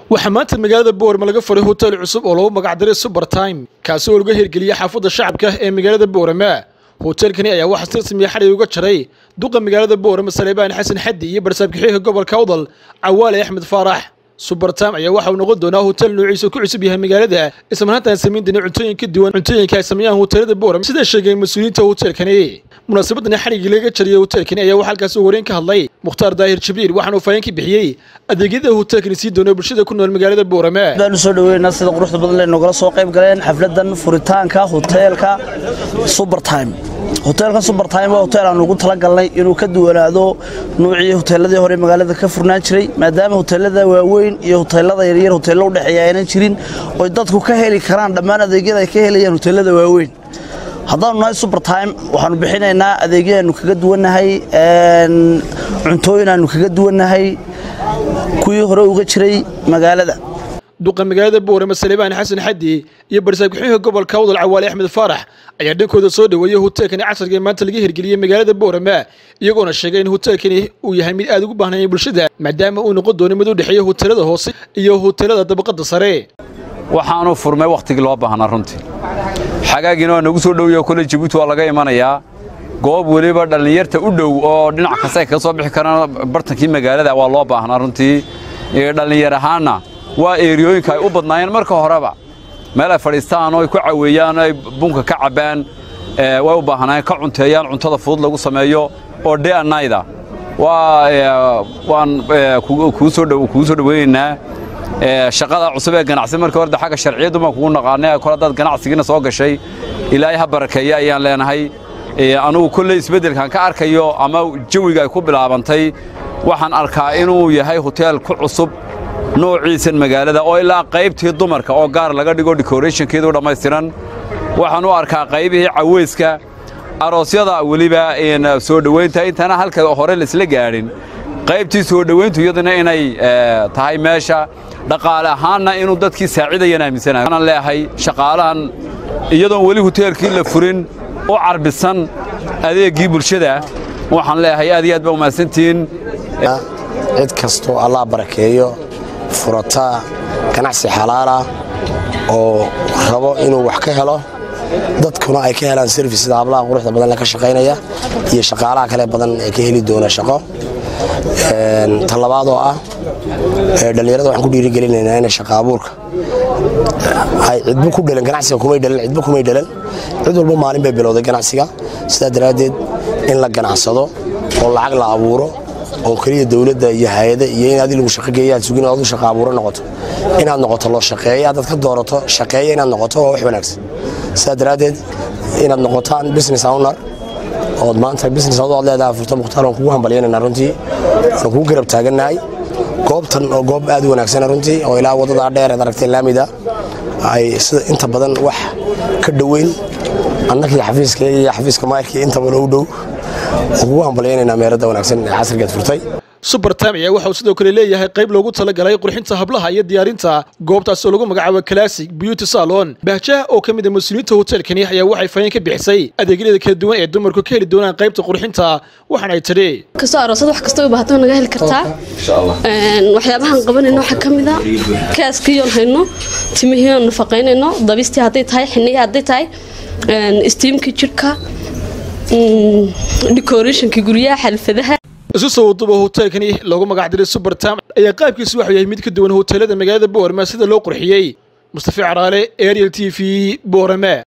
waxaa maanta magaalada boorama laga furay hotel cusub oo lagu magacdaray suber time kaasi oo laga hirgeliyey xaafadda shacabka ee magaalada boorama hoteelkani ayaa waxaa si rasmiya xadhig uga jaray duqa magaalada boorama saleebaan xasan xaddi iyo barsaabkaxiiha gobolka awdal cawaale axmed faarax subertime ayaa waxa uu noqon doonaa hotel noociisa ku cusub yahay magaalada islamarhaantaan samayn doona cuntooyin ka duwan cuntooyinka ay sameeyaan hoteelada boorama sida sheegeen mas-uuliyiinta hoteelkani munaasabadani xadhiggii laga jariyey hoteelkani ayaa waxaa halkaasi wareen ka hadlay mukhtaar daahir jibriil waxaana uu faahin ka bixiyey adeegyada hoteelkani sii doono bulshada ku nool magaalada boorama baan u soo dhaweynaa sida quruxda badan lee nogala soo qayb galeen xafladan furitaanka hoteelka subertime hoteelka subertime waa hotel aan ugu talagalnay inuu ka duwanaado nuucii hoteeladii hore magaalada ka furnaan jiray maadaama hoteelada waaweyn iyo hoteelada yaryar hoteello u dhexeeya aynan jirin oy dadku ka heli karaan dhammaan adeegyada ay ka helayaan hoteelada waaweyn haddaanu nahay subertime waxaanu bixinaynaa adeegyaanu kaga duwannahay cuntooyin aanu kaga duwannahay kuwii hore uga jiray magaalada duqa magaalada boorama saleebaan xasan xaddi iyo barsaabkaxiiha gobolka awdal cawaale axmed faarax ayaa dhankooda soo dhoweeyey hoteelkani casriga ee maanta laga hirgeliyey magaalada boorama iyagoona sheegay in hoteelkani uu yahay mid aad ugu baahnaya bulshada maadaama uu noqon doono mid u dhexeeya hoteelada hoose iyo hoteelada dabaqada sare waxaanu furmay wakhtigii loo baahnaa runtii xagaagiina waa nagu soo dhowiyo kole jabuuti waa laga imanayaa goob weliba dhallinyarta u dhow oo dhinac kasta ay kaga soo bixi karaan bartankii magaalada waa loo baahnaa runtii dhallinyar ahaanna waa eeriyooyinka ay u badnaayeen marka horeba meel ay fadhiistaan oo ay ku caweeyaan oo ay bunka ka cabbaan way u baahnaayeen ka cunteeyaan cuntada fudud lagu sameeyo oo day and night waan kugu soo dhoweynaynaa shaqada cusub ee ganacsi markii hore xagga sharciyaddu baan kugu naqaanay kol haddaad ganacsigiina soo gashay ilaahay ha barakeeya ayaan leenahay anugu kolley isbeddelkan ka arkayo ama jawiga ay ku bilaabantay waxaan arkaa inuu yahay hoteel ku cusub noociisan magaalada oo ilaa qaybtii dumarka oo gaar laga dhigo decorationkeedu dhammaystiran waxaan u arkaa qaybihii caweyska aroosyada weliba soo dhowaynta intana halka hore laisla gaadhin qaybtii soo dhowayntu iyaduna inay tahay meesha dhaqaale ahaanna inuu dadkii saacidayaan aaminsanayo waxaan leeyahay shaqaalahan iyadoon weli hoteelkii la furin u carbisan adeeggii bulshada waxaan leeyahay aad iyo aad baa umahadsantihiin cid kastoo allah barakeeyo furata ganacsi xalaalah oo rabo inuu wax ka helo dadkuna ay ka helaan serfis sida hablaha quruxda badan ka shaqaynaya iyo shaqaalaha kale badan ee ka heli doona shaqo talabaad oo ah dhallinyarada waxaan ku dhiirigelinaynaa inay shaqa abuurka ay cidba ku dhalan ganacsiga kumay dhalan cidba kumay dhalan cid walba maalin bay bilowday ganacsiga sidaa daraaddeed in la ganacsado oo lacag la abuuro oo keliya dowladda iyo hay-ada iyo in adi lagu shaqogeeya aad sugin adu shaqa abuuro noqoto inaad noqoto loo shaqeeya haddaad ka doorato shaqeeya inaad noqoto waa wax wanaagsan sidaa daraaddeed inaad noqotaan business owner ood maanta business ood leedahay furto mukhtaar waan kugu hambalyanayna runtii waan kugu garab taagannahay goobtan oo goob aad u wanaagsan runtii oo ilaa waddadaa dheer eed aragtay laamida ay sida inta badan wax ka dhoweyn annakii xafiiska iyo xafiiska maayirkii intaba u dhow waan kugu hambalyaynaynaa meeradda wanaagsan ee casrigeed furtay subertime ayaa waxa uu sidoo kale leeyahay qayb loogu talagalay qurxinta hablaha iyo diyaarinta goobtaas oo lagu magacaabo classic beauty salon bahjaha oo ka mid a mas-uuliyiinta hoteelkani ayaa waxay faheen ka bixisay adeegyada kala duwan ee dumarku ka heli doonaan qaybta qurxinta waxaana ay tidhi kastoo aroosada wax kastoo u baahato naga heli kartaa waxyaabahan qabanayno waxaa ka mid a kaaskiiyoon hayno timihiiyoon nafaqaynayno dabistii hadday tahay xinihii hadday tahay istiimkii jidhka decorationka guryaha xalfadaha isu soo waduba hoteelkani loogu magacdiray subertime ayaa qaabkiisu waxuu yahay mid ka duwan hoteelada magaalada boorama sida loo qurxiyey mustafi caraale ariel t v boorame